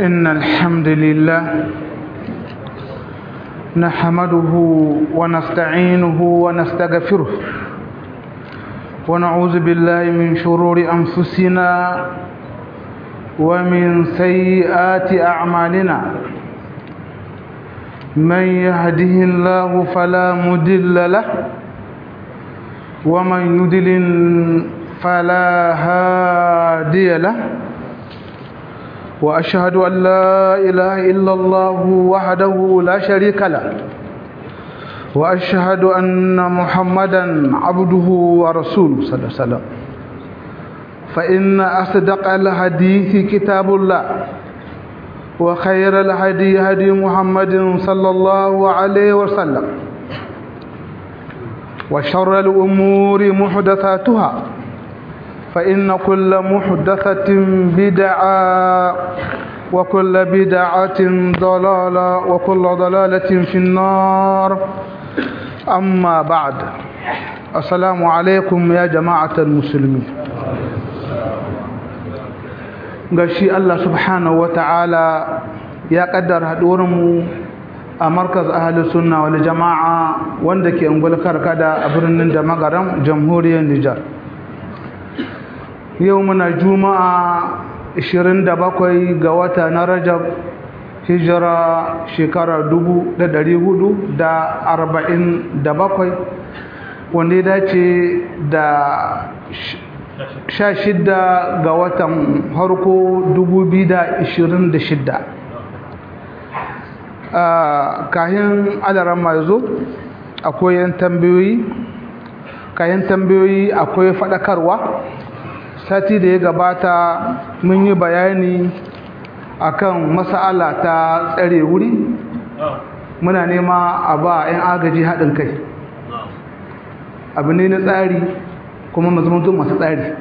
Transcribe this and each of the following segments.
إن الحمد لله نحمده ونستعينه ونستغفره ونعوذ بالله من شرور أنفسنا ومن سيئات أعمالنا من يهده الله فلا مدل له ومن يدلل فلا هادي له وأشهد أن لا إله إلا الله وحده لا شريك له وأشهد أن محمدا عبده ورسوله صلى الله عليه وسلم فإن أصدق الحديث كتاب الله وخير الهدي هدي محمد صلى الله عليه وسلم وشر الأمور محدثاتها فإن كل محدثة بدعة وكل بدعة ضلالة وكل ضلالة في النار أما بعد السلام عليكم يا جماعة المسلمين gashi Allah subhanahu wa ta'ala ya kaddara haɗuwarmu a markaz ahalus sunna wal jama'a wanda ke ungul karkada a birnin da magaram jamhuriyar Nijar yau muna juma'a 27 ga wata na rajab hijira shekara 447 wanda ya dace da 16 ga watan harko 2026 kayan adaran mai zo akwai yan tambayoyi kayan tambayoyi akwai faɗakarwa sati da ya gabata mun yi bayani akan masala ta tsare wuri muna nema a ba 'yan agaji haɗin kai abu ne na tsari kuma mazamantu masu tsari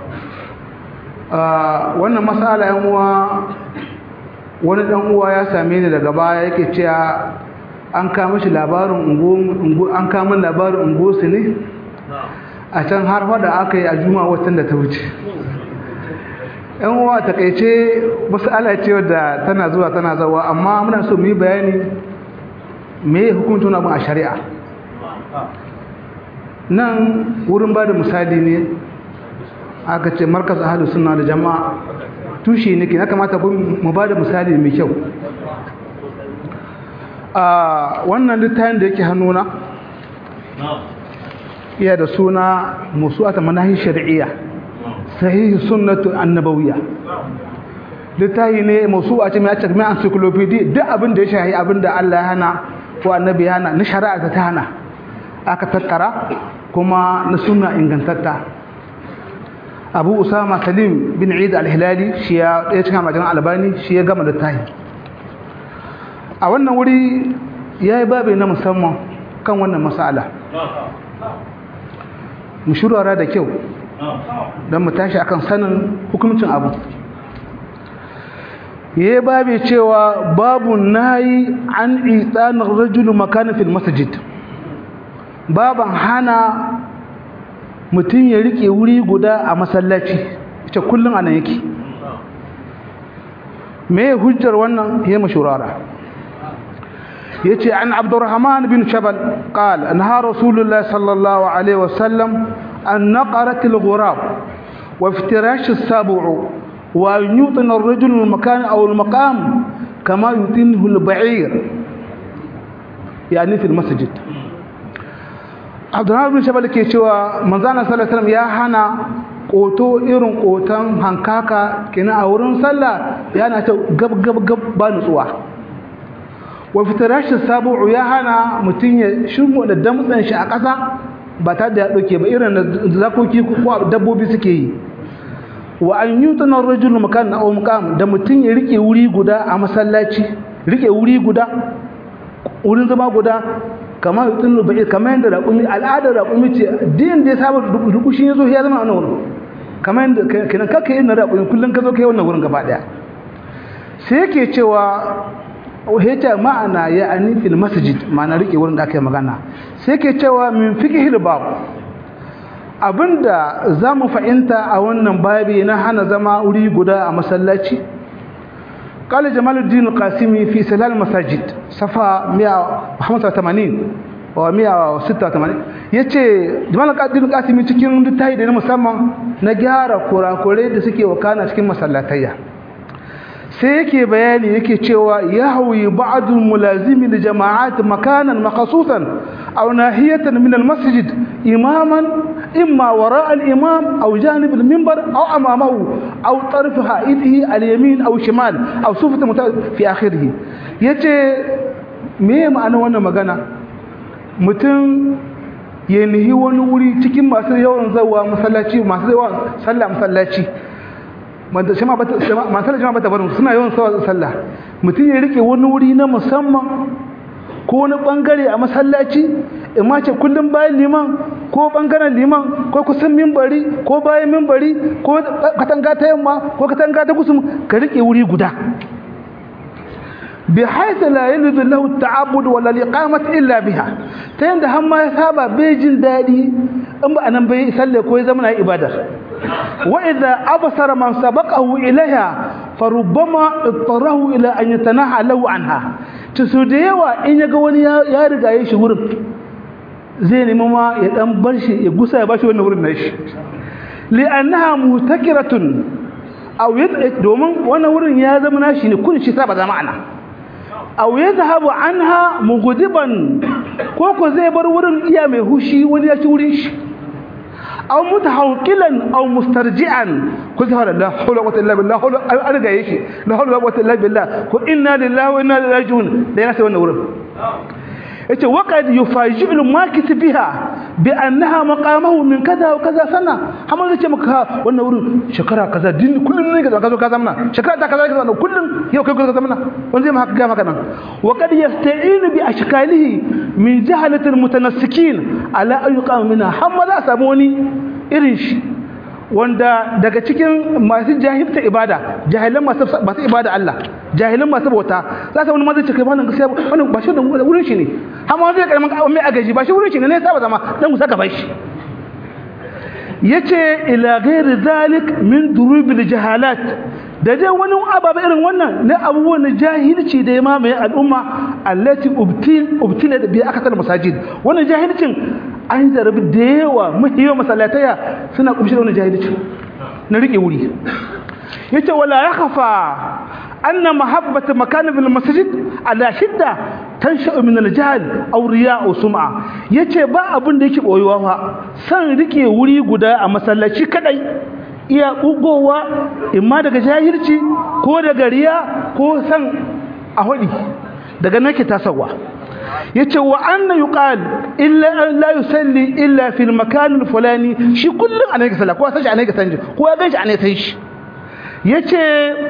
wannan masala yan uwa wani ɗan uwa ya same ni daga baya yake cewa an kama shi labarin ungo an kama labarin ungo su ne a can har fada aka yi a juma watan da ta wuce yan uwa takaice masala ce wadda tana zuwa tana zawa amma muna so mu yi bayani me hukuntun abin a shari'a nan wurin ba da misali ne aka ce markas ahalus suna da jama'a tushe ne ke na kamata mu ba da misali mai kyau a wannan littafin da yake hannuna iya da suna musu'ata manahi shari'iyya sahihi sunnatu annabawiyya littafi ne musu'a ce mai cikin encyclopedia duk abin da ya shahi abin da Allah ya hana ko annabi ya hana na shari'a ta hana aka tattara kuma na sunna ingantatta Abu Usama Salim bin Eid al-Hilali shi ya ɗaya cikin majalan Albani shi ya gama littafi a wannan wuri yayi babu na musamman kan wannan mas'ala mu shurara da kyau don mu tashi akan sanin hukumcin abu ya babe cewa babu nayi an itsanar rajulu makanin fil masajid baban hana mutum ya rike wuri guda a masallaci ita kullum anan yake me hujjar wannan ya mashurara yace an abdurrahman bin shabal qala anha rasulullah sallallahu alaihi wasallam an naqarat al-ghurab wa iftirash as-sab'u wa an yutina ar-rajul al-makan aw al-maqam kama yutinhu al-ba'ir yani fi al-masjid abdurrahman bin shabal ke cewa manzana sallallahu alaihi wasallam ya hana koto irin kotan hankaka kina a wurin sallah yana ta gab gab gab ba nutsuwa wa fitarashin sabu'u ya hana mutum ya shirmo da damtsan shi a ƙasa ba ta da ya ɗauke ba irin zakoki ko dabbobi suke yi wa an yi tunan rajulu makan na omkam da mutum ya rike wuri guda a masallaci rike wuri guda wurin zama guda kamar yutun rubai kamar yadda raƙumi al'adar raƙumi ce din da ya saba rukushin ya zo ya zama a wannan wurin kamar yadda kenan kakka yin na raƙumi kullum ka zo ka yi wannan wurin gaba ɗaya sai yake cewa hita ma'ana ya ani fil masjid ma'ana rike wurin da aka yi magana sai ke cewa min fiqhil bab abinda zamu fahimta a wannan babi na hana zama wuri guda a masallaci قال جمال الدين القاسمي في سلال المساجد صفحة 185 wa 186 yace Jamal Qadir Qasimi cikin littafi da na musamman na gyara kurakurai da suke wakana cikin masallatayya sai yake bayani yake cewa yahwi ba'dul mulazimi li jama'at makanan makhsusan aw nahiyatan min al-masjid imaman imma wara' al-imam aw janib al-minbar aw amamahu aw tarf ha'idihi al-yamin aw shimal aw sufat fi akhirih yace me ma'ana wannan magana mutum ya nihi wani wuri cikin masu yawan zawa masallaci masu yawan sallah masallaci masallaci ma bata barin suna yawan sallah mutum ya rike wani wuri na musamman ko wani bangare a masallaci in ma ce kullum bayan liman ko bangaren liman ko kusan mimbari ko bayan mimbari ko katanga ta yamma ko katanga ta kusum ka rike wuri guda بحيث لا يلد له التعبد ولا الإقامة إلا بها تيند هم يسابع بيجن دادي أما أنا بي سلي كوي زمن إبادة وإذا أبصر من سبقه إليها فربما اضطره إلى أن يتناهى له عنها تسوديوا إن يقول يا رجا يشهر زين ماما يدام برشي يقصى يباشي ونور النش لأنها مهتكرة أو يدعك دومن ونور يا زمن شيء كل شيء سابع زماننا aw yadhhabu anha mughdiban ko ko zai bar wurin iya mai hushi wani ya ci wurin shi aw mutahawqilan aw mustarji'an ko zai la hawla wa illa billah hawla an ga yake la hawla wa illa billah ko inna lillahi wa inna ilaihi raji'un da yana sai wannan wurin yace waqad yufaji'u makis biha bi annaha maqamahu min kaza wa kaza sana amma zai ce maka wannan wurin shekara kaza din kullun ne kaza kaza kaza mana shekara ta kaza kaza kullun yau kai kaza mana wanda zai maka ga maka nan waqad yasta'inu bi ashkalihi min jahalati almutanassikin ala an yuqam minha hamma za samu wani irin shi wanda daga cikin masu jahilta ibada jahilan masu masu ibada Allah jahilan masu bauta za ka wani ma zai ce kai wannan gaskiya wannan ba shi da wurin shi ne har ma zai karamin mai agaji ba shi wurin shi ne ne saba zama dan musa gaban shi yace ila ghairi zalik min durubil jahalat da dai wani ababa irin wannan na abubuwan na jahilci da ya mamaye al'umma allati ubtil ubtila bi akthar masajid wannan jahilcin an zarabi da yawa muhimman masallataya suna kumshi da wannan jahilcin na rike wuri yace wala yakhfa anna mahabbata makan bil masjid ala shidda tansha min al jahl aw riya aw sum'a yace ba abin da yake boyuwa fa san rike wuri guda a masallaci kadai iya bugowa imma daga jahilci ko daga riya ko san a hudi daga nake tasawa yace wa anna yuqal illa la yusalli illa fil makan al fulani shi kullun ana ga sallah ko sai ana ga sanje ko ya ganshi ana sai shi yace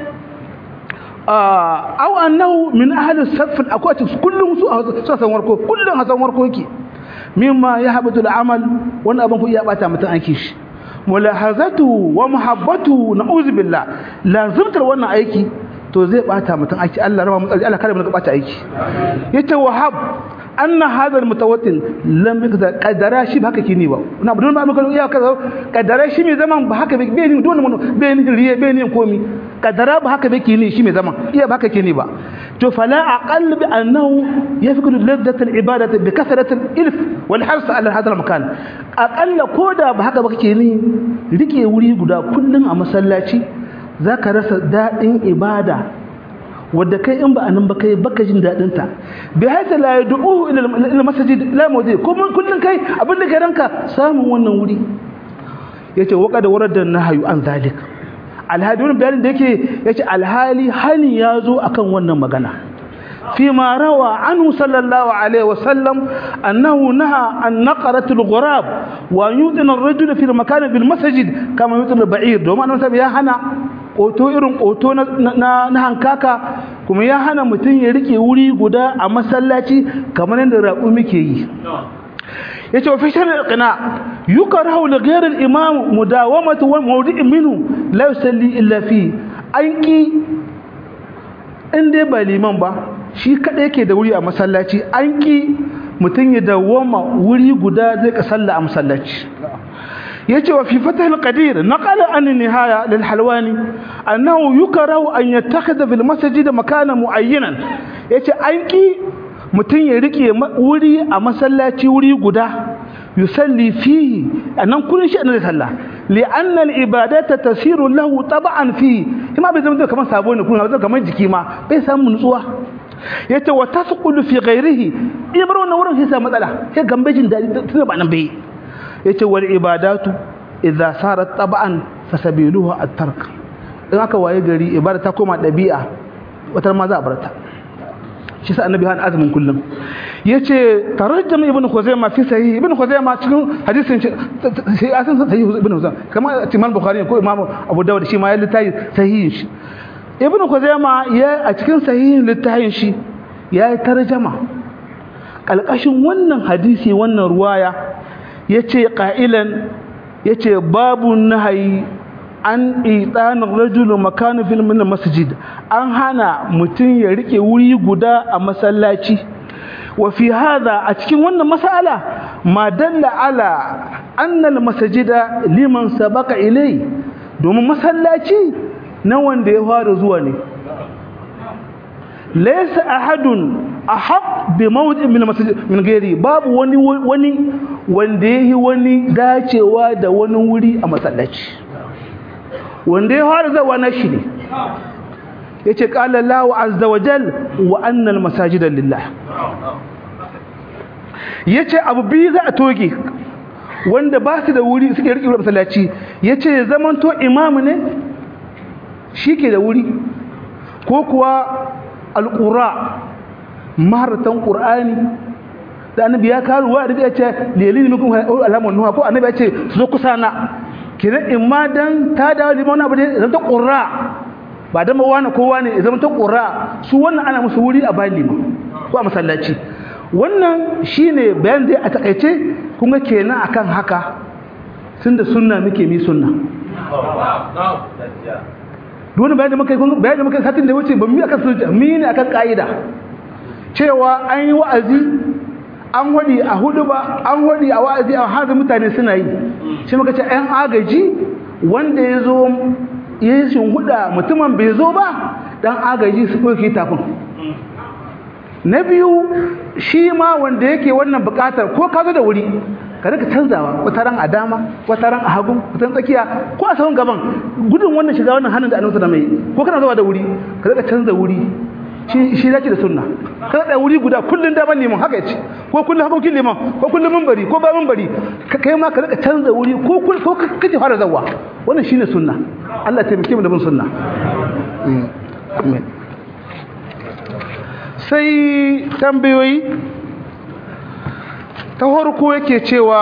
aw annahu min ahli as-saff al-aqwat kullun su san warko kullun hasan warko yake mimma yahbatu al-amal wannan abin ku iya bata mutun aiki shi mulahazatu wa muhabbatu na'uz billah lazimtar wannan aiki to zai bata mutum aiki Allah rama mutsari Allah kare mu daga bata aiki yace wahab anna hadha almutawattin lam yakza qadara shi ba haka kini ba na budun ba muka iya kaza qadara shi mai zaman ba haka bai ni dole mun bai ni riye bai ni komi qadara ba haka bai kini shi mai zaman iya ba haka kini ba to fala aqall bi annahu yafqidu laddat alibadati bi kasrat alilf wal hirs ala hadha almakan aqalla koda ba haka ba kake ni rike wuri guda kullun a masallaci za ka rasa daɗin ibada wadda kai in ba a nan ba kai baka jin daɗin ta bi haita la yad'u ila masajid la mawdi kuma kullun kai abin da ranka samun wannan wuri yace waka da warada nahyu an zalik alhadi wannan bayanin da yake yace alhali hani yazo akan wannan magana فيما روى عنه صلى الله عليه وسلم أنه نهى عن نقرة الغراب وأن يؤذن الرجل في المكان بالمسجد كما يؤذن البعير دوما أنه سبب يا هنا ƙoto irin ƙoto na hankaka kuma ya hana mutum ya rike wuri guda a masallaci kamar yadda raƙu muke yi ya ce wa fi shirin ƙina yuka rahau da gairar imam mudawamatu wa maudu'in minu la yusalli illa fi an ki in dai ba liman ba shi kaɗai yake da wuri a masallaci an ki mutum ya dawoma wuri guda zai ka salla a masallaci yace wa fi fatah al-qadir naqala an nihaya lil halwani annahu yukrahu an yattakhidha fil masjid makana muayyanan yace an ki mutun ya rike wuri a masallaci wuri guda yusalli fihi anan kullun shi annabi sallah li'anna al-ibadata tasiru lahu tab'an fihi kuma bai zama kamar sabo ne kuma zama kamar jiki ma bai samu nutsuwa yace wa tasqulu fi ghairihi ibro na wurin sai matsala sai gambe jin dadi tunda ba nan bai yace wal ibadatu idza sarat tab'an fasabiluhu at-tark in aka waye gari ibada ta koma dabi'a wata ma za a barta shi sa annabi han azumin kullum yace tarajjam ibn khuzaimah fi sahih ibn khuzaimah cikin hadisin shi asan sahih ibn khuzaimah kama imam bukhari ko imam abu dawud shi ma ya littafi sahihin shi ibn khuzaimah ya a cikin sahihin littafin shi ya yi tarjama kalkashin wannan hadisi wannan ruwaya yace qailan yace babu nahayi an itanin rajulu makanu fil min masjid an hana mutum ya rike wuri guda a masallaci wa fi hadha a cikin wannan mas'ala ma dalla ala anna al masjida liman sabaqa ilai domin masallaci na wanda ya fara zuwa ne laysa ahadun ahaq bi mawdi' min masjid min ghairi babu wani wani wanda yayi wani dacewa da wani wuri a masallaci wanda ya fara zawa na shi ne ya ce ƙala lawa azza wa jal wa annal masajidan lillah ya ce abu biyu za a toge wanda ba su da wuri suke riƙe wurin masallaci ya ce zamanto imamu ne shi ke da wuri ko kuwa alƙura maharatan ƙur'ani da annabi ya karuwa da ya ce lelini mikun alamar nuha ko annabi ya ce su zo kusa na kiran in ma dan ta dawo liman abu ne zama ta ƙura ba dan ba wani kowa ne zama ta ƙura su wannan ana musu wuri a bayan liman ko a masallaci wannan shine bayan dai a takaice kun ga kenan akan haka tun da sunna muke mi sunna dole bayan da muka yi bayan da muka yi satin da wuce ba mu akan sunna mi ne akan ka'ida cewa an yi wa'azi an wadi a hudu ba an wadi a wa'azi a har mutane suna yi shi muka ce ɗan agaji wanda ya zo ya yi huda mutumin bai zo ba ɗan agaji su ɗauke tafin na biyu shi ma wanda yake wannan buƙatar ko ka zo da wuri ka rika canzawa wata ran a dama wata ran a hagu wata tsakiya ko a sahun gaban gudun wannan shiga wannan hannun da annabi da mai ko kana zuwa da wuri ka rika canza wuri shi shi zaki da sunna ka da wuri guda kullun da ban liman haka yace ko kullun hakokin liman ko kullun minbari ko ba minbari ka kai ma ka rika canza wuri ko ko kaje fara zawa wannan shine sunna Allah taimake mu da bin sunna amin sai tambayoyi ta farko yake cewa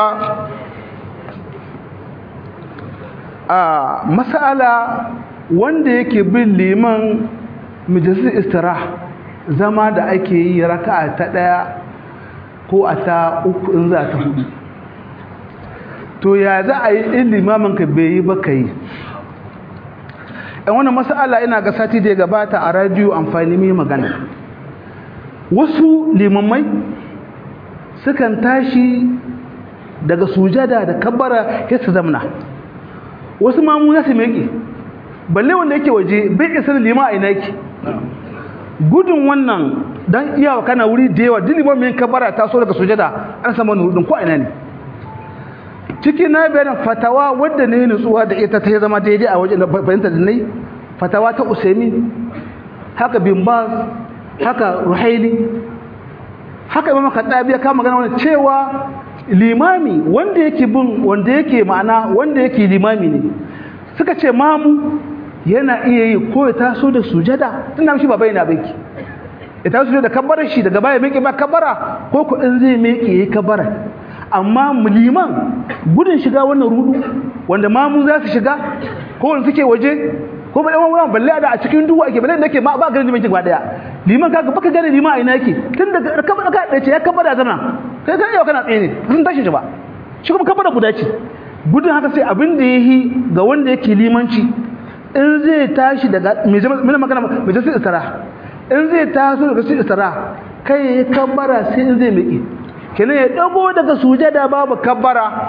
a mas'ala wanda yake bin liman majalisar istira zama da ake yi raka'a ta ɗaya ko a ta uku in za ta hudu to ya za a yi in limamin ka bai yi ba ka yi ɗan wani mas'ala ina ga sati da ya gabata a radiyo amfani mai magana wasu limamai sukan tashi daga sujada da kabbara ya su zamna wasu mamu ya su meke balle wanda yake waje bai isar lima a ina yake gudun wannan don iyawa kana wuri da yawa duk liman mai kabbara ta so daga sujada an samu nurudin ko ina ne ciki na bayanin fatawa wadda ne nutsuwa da ita ta zama daidai a wajen fahimta da nai fatawa ta usaimi haka bin baz haka ruhaili haka imam khattabi ya kama magana wannan cewa limami wanda yake bin wanda yake ma'ana wanda yake limami ne suka ce mamu yana iya yi ko ya taso da sujada tunda shi baba yana baki ya taso da kabbarar shi daga baya miƙe ba kabbara ko ko in zai miƙe yayi kabbara amma liman gudun shiga wannan rudu wanda mamu za su shiga ko wanda suke waje ko ba dan wannan balle da a cikin duhu ake balle da yake ba ba ganin liman gaba daya liman kaga baka gane liman a ina yake tun daga kabar ka dace ya kabara zama kai kai yau kana tsaye ne sun tashi shi ba shi kuma kabara guda ce gudun haka sai abin da yayi ga wanda yake limanci in zai tashi daga me me magana me sai istara in zai taso daga sai istara kai ya kabara sai in zai miƙe kenan ya dago daga sujada babu kabbara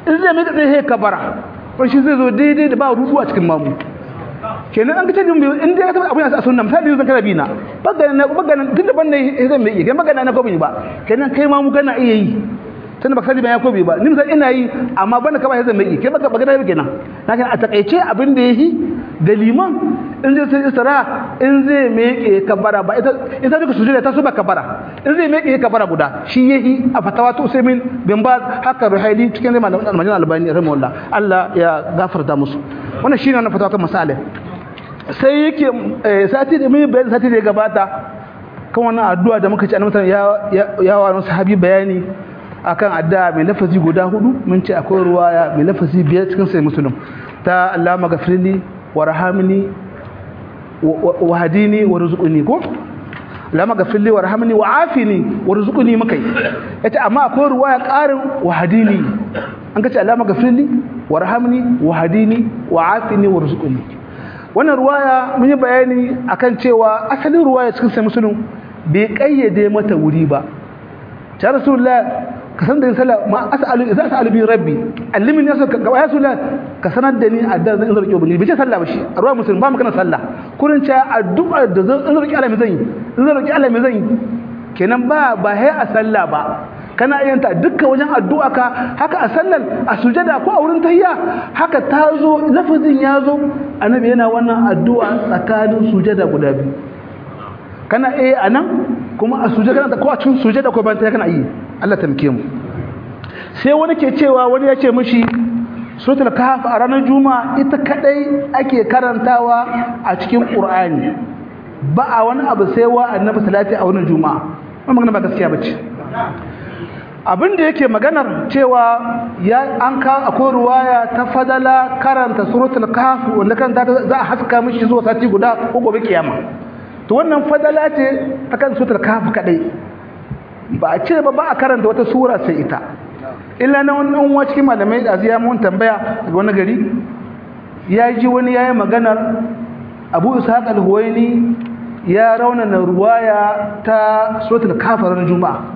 in zai mai tsaye kabara wani shi zai zo daidai da ba rudu a cikin mamu kenan an ga canjin biyu in dai ka tabbata abin a sunna misali yanzu kana bi na bagana na bagana tun da ban ne zan mai iya kai magana na ko ba kenan kai ma mu kana iya yi tunda baka sani ba ya ko ba ni misali ina yi amma bana ka ba zan mai iya kai baka bagana ba kenan na kan a takaice abin da yayi da liman in zai sai isra in zai meke kabara ba ita ita duka sujudi ta suba kabara in zai meke kabara guda shi yahi a fatawa to usaimin bin ba haka ruhaili cikin malamin almajin albani rahimahullah Allah ya gafarta musu wannan shine wannan fatawa kan masalih sai yake sati da mai bayani sati da ya gabata kan wannan addu'a da muka ci annabi ya ya wa sahabi bayani akan addu'a mai lafazi guda hudu mun ce akwai ruwaya mai lafazi biyar cikin sai muslim ta Allahumma ghafirli warhamni wahdini warzuqni ko Allahumma ghafirli warhamni wa'afini warzuqni mukai yace amma akwai ruwaya karin wahdini an kace Allahumma ghafirli warhamni wahdini wa'afini warzuqni wannan ruwaya mun yi bayani akan cewa asalin ruwaya cikin sai musulun bai kayyade mata wuri ba ta rasulullah ka san da yin sallah ma as'alu idza as'alu bi rabbi allimni yasu ka ya rasulullah ka sanar da ni addu'a zan zarki ubangiji bai ce sallah ba shi a ruwa musulun ba mu kana sallah kurin ce addu'a da zan zarki Allah mai zan yi zan zarki Allah mai zan yi kenan ba ba hai a sallah ba kana iyanta dukkan wajen addu'a ka haka a sallar a sujada ko a wurin tahiyya haka ta zo lafazin ya zo annabi yana wannan addu'a tsakanin sujada guda biyu kana iya a nan kuma a sujada ko a cikin sujada ko ban ta kana yi Allah tamke mu sai wani ke cewa wani ya ce mishi suratul kahf a ranar juma'a ita kadai ake karantawa a cikin qur'ani ba a wani abu sai wa annabi salati a wannan juma'a wannan magana ba gaskiya bace abin da yake maganar cewa ya an ka akwai ruwaya ta fadala karanta suratul kahf wanda kan za a haska mishi zuwa sati guda ko gobe kiyama to wannan fadala ce ta kan suratul kahf kadai ba a ce ba ba a karanta wata sura sai ita illa na wannan uwa cikin malamai da ziya mun tambaya daga wani gari ya ji wani yayi maganar Abu Ishaq al-Huwaini ya raunana ruwaya ta suratul kahf ran juma'a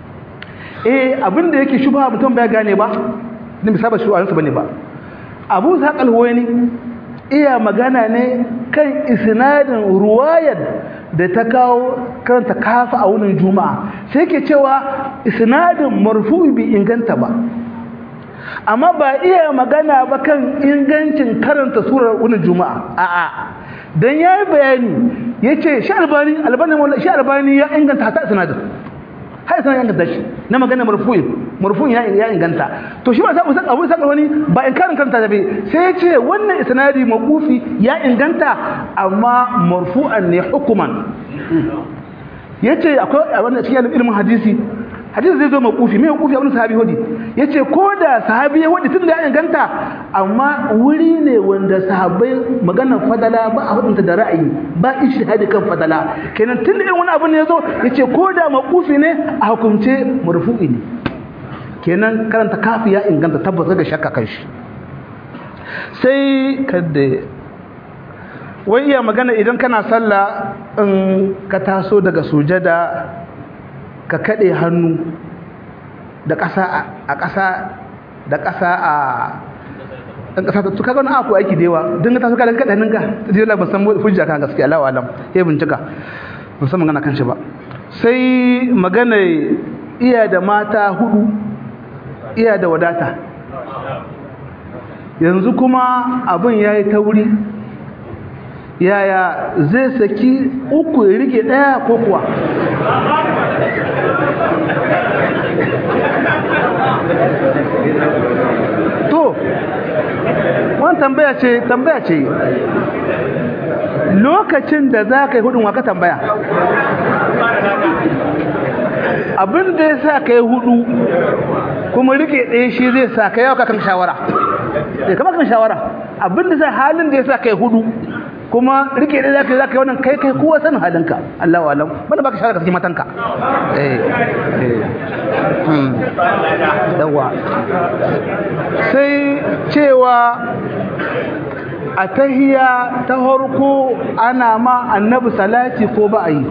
eh abinda yake shubha mutum bai gane ba din bisa ba shi wa'ansu bane ba Abu Saqal wani iya magana ne kan isnadin ruwayar da ta kawo karanta kafa a wurin juma'a sai ke cewa isnadin marfu'i bi inganta ba amma ba iya magana ba kan ingancin karanta surar wurin juma'a a'a dan yayi bayani yace shi albani albani shi albani ya inganta hata isnadin har sai ya inganta shi na magana marfu'in marfu'in ya ya inganta to shi ba sai usan abu saka wani ba in karin karanta da bai sai ya ce wannan isnadi maqufi ya inganta amma marfu'an ne hukuman yace akwai a wannan cikin ilimin hadisi hadisi zai zo maqufi me maqufi abin sahabi hodi yace ko da sahabi ya hodi tun da ya inganta amma wuri ne wanda sahabbai maganar fadala ba a hudunta da ra'ayi ba ishihadi kan fadala kenan tun da wani abu ne yazo yace ko da maqufi ne a hukumce marfu'i ne kenan karanta kafi ya inganta tabbata ga shakka kan shi sai kada wai iya magana idan kana sallah in ka taso daga sujada ka kaɗe hannu da ƙasa a ƙasa da ƙasa a ɗan ƙasa ta kaga wani aku aiki da yawa don ka taso ka kaɗe hannunka ta jira ban san hujja kan gaskiya Allah alam ya bincika ban san magana kan shi ba sai magana iya da mata hudu iya da wadata yanzu kuma abin ya yi tauri yaya zai saki uku ya rike ɗaya ko kuwa to wani tambaya ce tambaya ce lokacin da za ka yi hudun waka tambaya abin da ya sa ka yi hudu kuma rike ɗaya shi zai sa ka yawa kan shawara ya kama kan shawara abin da sa halin da ya sa ka yi hudu kuma rike da zaka zaka wannan kai kai kowa sanin halinka Allahu alam banda baka shawara ka saki matanka eh eh hmm dawa sai cewa a tahiya ta harko ana ma annabi salati ko ba a yi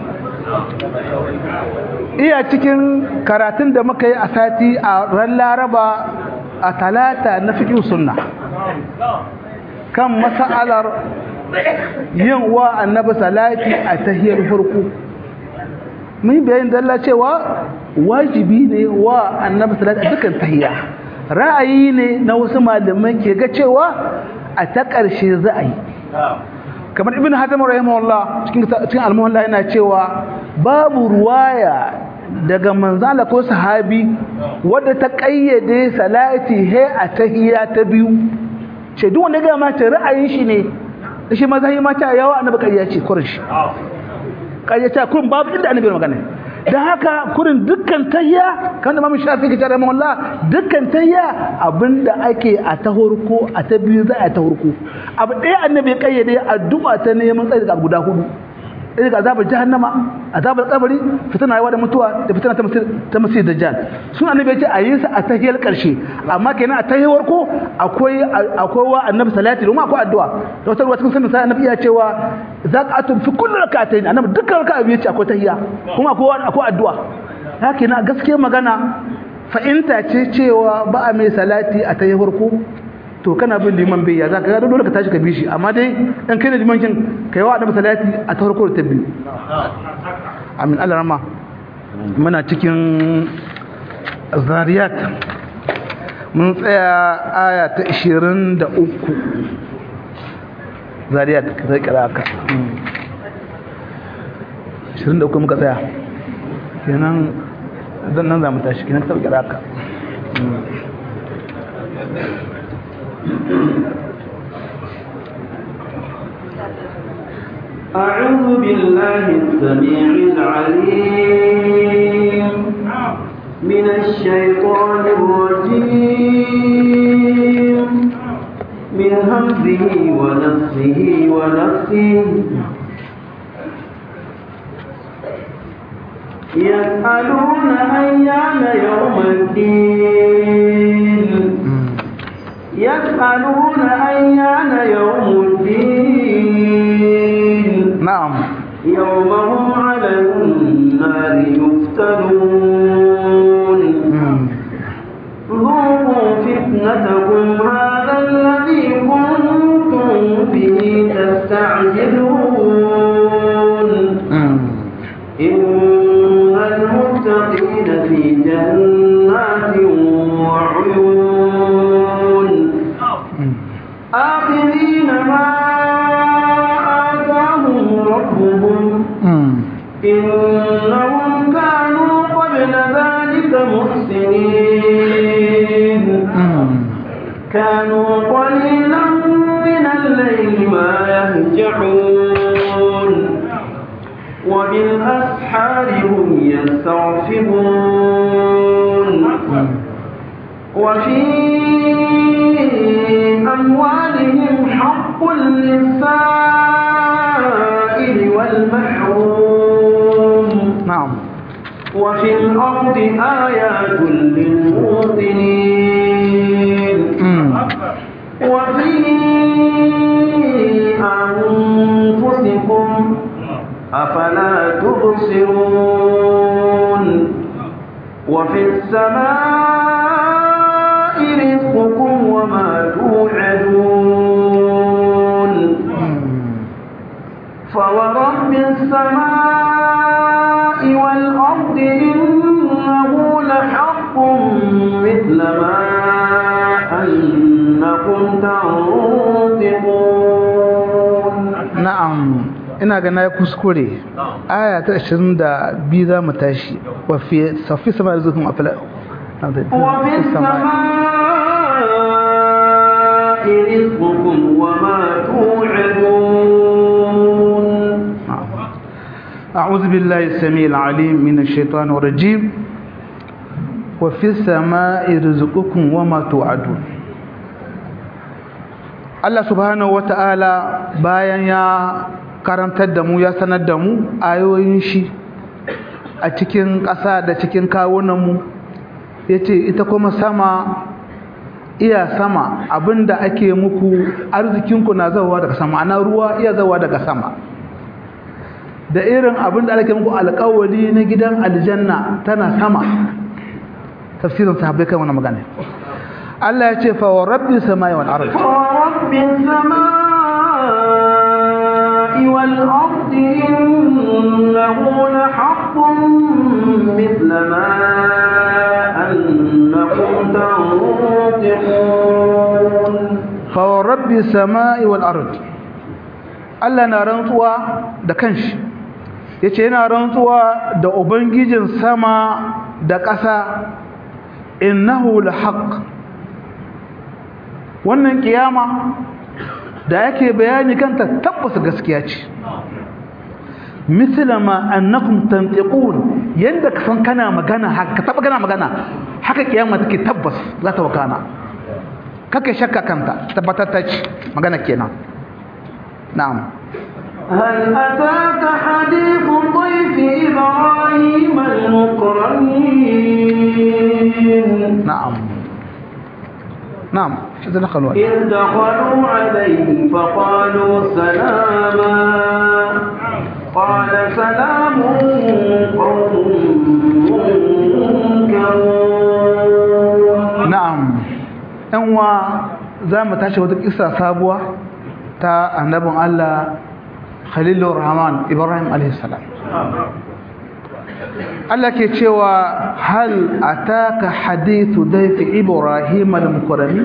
iya cikin karatun da muka yi a sati a ran laraba a talata na fiqh sunna kan mas'alar yin wa annabi salati a tahiyar farko mun bayin dalla cewa wajibi ne wa annabi salati a dukkan tahiyya ra'ayi ne na wasu malaman ke ga cewa a ta ƙarshe za a yi kamar ibn hatim rahimahullah cikin cikin al-muhalla yana cewa babu ruwaya daga manzala ko sahabi wadda ta kayyade salati he a tahiyya ta biyu ce duk wanda ga mata ra'ayin shi ne shi mazahi mata yawa annabi kariya ce kurin shi kariya ta kurin babu inda annabi magana dan haka kurin dukkan tahiyya kan da mamu shafi ke tare mawalla dukkan tahiyya abinda ake a ta horko a ta biyu za a ta horko abu ɗaya annabi ya kayyade addu'a ta neman tsayi daga guda hudu ɗaya daga azabar jahannama azabar kabari fitina yawa da mutuwa da fitina ta masir dajjal sun annabi ya ce a yi sa a tahiyar ƙarshe amma kenan a tahiyar ko akwai akwai wa annabi salati domin akwai addu'a da wata ruwa cikin sanin sai annabi ya cewa za ka atun fi kullu rak'atayn annabi dukkan raka'a biyu ce akwai tahiyya kuma akwai akwai addu'a haka na gaskiya magana fa'inta ce cewa ba a mai salati a tahiyar ko to kana bin liman bai ya za ka dole ka tashi ka bi shi amma dai in kai da liman kin kai wa annabi salati a ta farko da ta biyu amin Allah rama muna cikin zariyat mun tsaya aya ta 23 zariyat sai kira ka 23 muka tsaya kenan dan nan za mu tashi kenan sai kira ka أعوذ بالله السميع العليم من الشيطان الرجيم من همزه ونفسه ونفسه يسألون أيان يوم الدين يسألون أيان يوم الدين na'am يوم هم على النار يفتنون ذوقوا فتنتكم هذا الذي كنتم به تستعجلون إن المتقين في جنات وعيون آخذين ما آتاهم ربهم إنهم كانوا قبل ذلك محسنين كانوا قليلا من الليل ما يهجعون وبالأسحار هم يستغفرون وفي أموالهم حق للسائل والمحروم na'am وفي الأرض آيات للموطنين وفي أنفسكم أفلا تبصرون وفي السماء رزقكم وما توعدون فورب السماء والأرض إنه لحق مثل ما أنكم تنطقون na'am ina ga na kuskure aya ta 22 za mu tashi wa fi safi sama rizqum afala وفي السماء رزقكم وما توعدون أعوذ بالله السميع العليم من الشيطان الرجيم وفي السماء رزقكم وما توعدون Allah subhanahu wata'ala bayan ya karantar da mu ya sanar da mu ayoyin shi a cikin ƙasa da cikin kawunanmu ya ce ita kuma sama iya sama abinda ake muku arzikinku na zawa daga sama ana ruwa iya zawa daga sama da irin abinda ake muku alƙawari na gidan aljanna tana sama tafsirin sahabbai kan wannan magana Allah ya ce fa wa rabbi samai wal ard ورب السماء والأرض إنه لحق مثل ما أنكم تنطقون fa wa rabbi samai wal ard Allah na rantsuwa da kanshi yace yana rantsuwa da ubangijin sama da ƙasa innahu lahaq wannan kiyama da yake bayani kanta tabbas gaskiya ce misla ma annakum tantiqun yanda ka san kana magana haka taba kana magana haka kiyama take tabbas za ta wakana kake shakka kanta tabbatar ta ce magana kenan na'am هل أتاك حديث ضيف إبراهيم المكرمين na'am na'am shi da nakalwa إذ دخلوا عليه فقالوا سلاما قال سلام قوم منكرون na'am ɗan wa za mu tashi wata kisa sabuwa ta annabin Allah Khalilur Rahman Ibrahim alaihi salam Allah ke cewa hal ataka hadithu dayfi Ibrahim al-mukarrami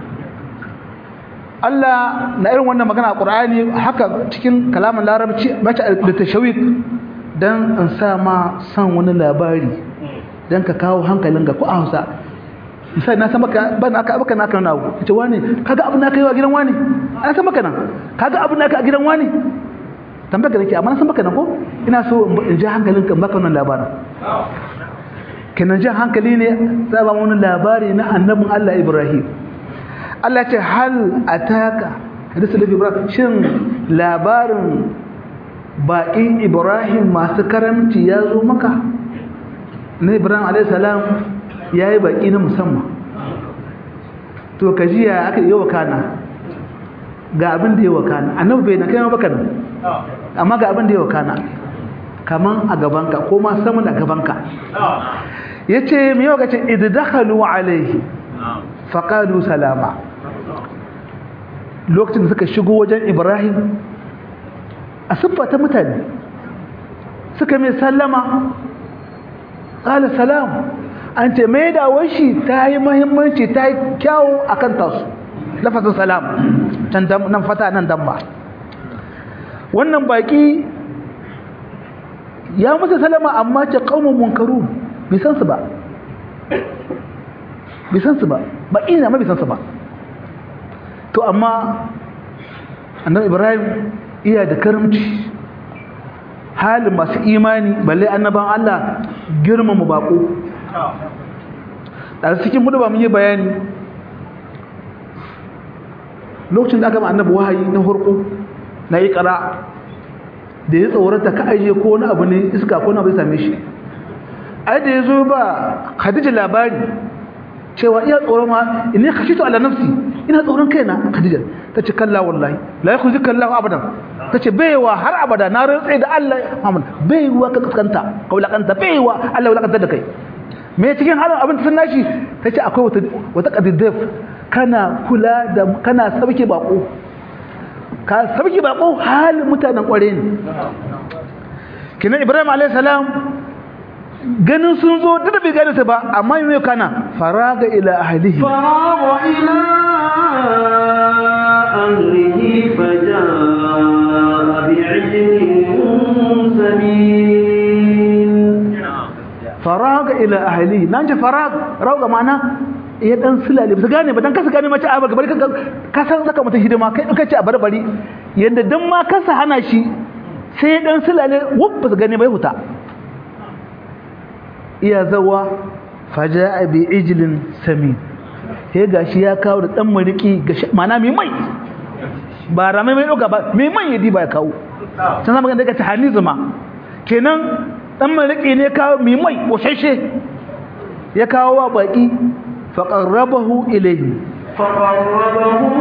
Allah na irin wannan magana a Qur'ani haka cikin kalamin Larabci bace da tashawik dan in sa ma san wani labari dan ka kawo hankalin ga ku a Hausa misali na san maka ban aka baka naka na abu ce wani kaga abin naka yi a gidan wani an san maka nan kaga abin naka a gidan wani tambaya nake amma na san maka nan ko ina so in ji hankalin ka baka wannan labarin kenan jin hankali ne za ba wani labari na annabin Allah Ibrahim Allah ce hal ataka hadisu da Ibrahim shin labarin baƙin Ibrahim masu karamci ya zo maka na Ibrahim alayhi salam ya yi baƙi na musamman to ka ji ya aka yi wakana ga abin da ya wakana annabi bai na kai ma baka nan amma ga abin da ya wakana kaman a gabanka ko ma saman a gabanka ya ce mai yau ka ce ididakalu alaihi faƙalu salama lokacin da suka shigo wajen ibrahim a siffa ta mutane suka mai sallama ƙala salam an ce mai dawon shi ta yi mahimmanci ta yi kyawu a kan tasu lafasin salam nan fata nan damma wannan baki ya musu salama amma ce ƙaunin munkaru bisan su ba bisan su ba ba ina ma bisan su ba to amma annabi ibrahim iya da karamci halin masu imani balle annaban Allah girmama bako da cikin mudu ba mun yi bayani lokacin da aka ma annabi wahayi na hurku na yi kara da ya tsorata ka ajiye ko wani abu ne iska ko na bai same shi ai da ya zo ba khadija labari cewa iya tsoron ma inni khashitu ala nafsi ina tsoron kaina khadija tace kalla wallahi la yakhzika Allah abadan tace baiwa har abada na rantsa da Allah Muhammad baiwa ka kaskanta ka wulakanta baiwa Allah wulakanta da kai me cikin halin abin sun nashi tace akwai wata wata qadidaf kana kula da kana sabke bako ka sabke bako halin mutanen kware ne kinan Ibrahim alayhi salam ganin sun zo duk da bai gane su ba amma yi kana faraga ila ahlihi faraga ila ahlihi faja'a bi'ijlin samin faraga ila ahlihi nan ce farag rauga mana ya dan sulale ba su gane ba dan kasa gane mace a bari ka san zaka mata hidima kai duka ce a barbari yanda dan ma kasa hana shi sai ya dan sulale wuf ba su gane bai huta iya zawa faja'a bi ijlin samin sai gashi ya kawo da dan mariki gashi mana mai mai ba ramai mai doka ba mai mai yadi ba ya kawo san zama ganin daga ta hanizuma kenan dan mariki ne kawo mai mai koshashe ya kawo wa baki fa qarrabahu ilayhi fa qarrabahu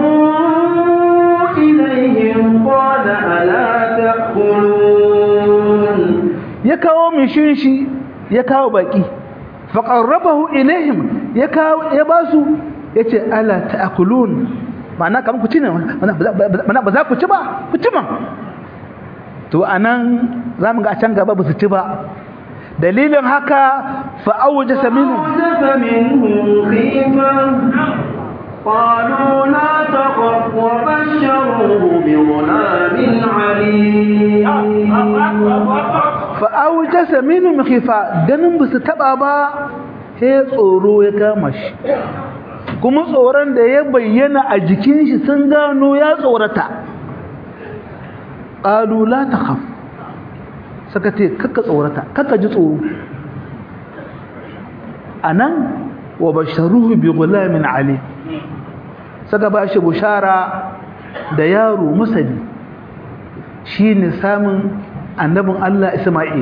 ilayhim qala ala ta'kulun ya kawo mishin shi ya kawo baki faƙarrabahu ilaihim ya kawo ya ba su yace ala ta'kulun ma'ana kamar ku ci ne mana ba za ku ci ba ku ci man to anan zamu ga a can gaba ba su ci ba dalilin haka fa awjasa minhum فأوجس منهم خيفة قالوا لا تخف وبشروه بغلام عليم fa awjasa minhum khifa ganin ba su taba ba sai tsoro ya kama shi kuma tsoron da ya bayyana a jikin shi sun gano ya tsorata qalu la takhaf saka ce kakka tsorata kakka ji tsoro anan wa basharuhu bi gulamin ali saka ba shi bushara da yaro masani shine samun annabin Allah Isma'il